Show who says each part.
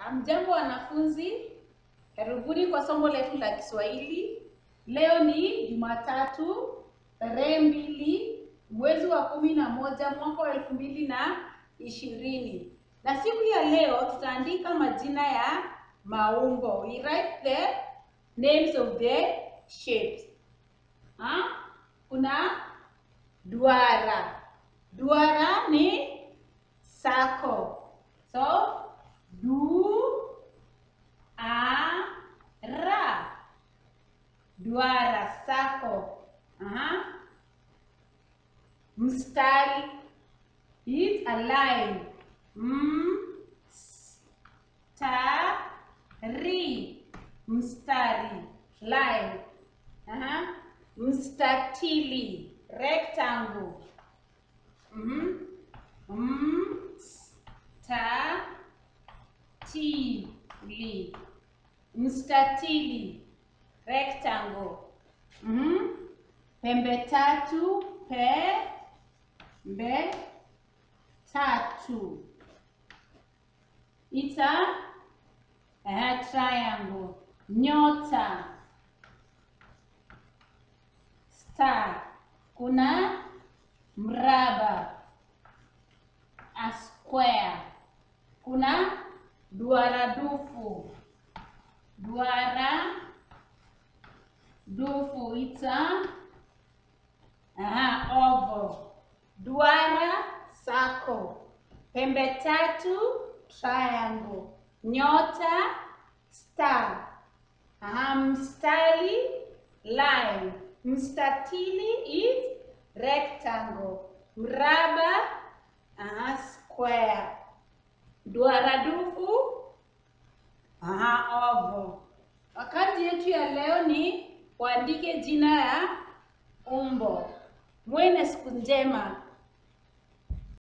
Speaker 1: Amjambo wanafunzi, karibuni kwa somo letu la Kiswahili. Leo ni Jumatatu tarehe mbili mwezi wa kumi na moja mwaka wa elfu mbili na ishirini na siku ya leo tutaandika majina ya maumbo. We write the names of the shapes. Ha? Kuna duara. Duara ni circle. So du a ra duara circle. Aha. Mstari is a line. Mstari mstari line. Aha. Mstatili rectangle. Mhm. Mstatili. Mstatili. Rectangle. Mhm. Pembe tatu. Pembe tatu. It's a, a triangle. Nyota. Star. Kuna mraba. A square. Kuna duara dufu. Duara dufu. It's a aha, oval. Duara circle. Pembe tatu triangle. Nyota star. Aha, mstari line. Mstatili is rectangle. Mraba aha, square. Duara dufu aha, oval. Wakati yetu ya leo ni uandike jina ya umbo. Muwe na siku njema.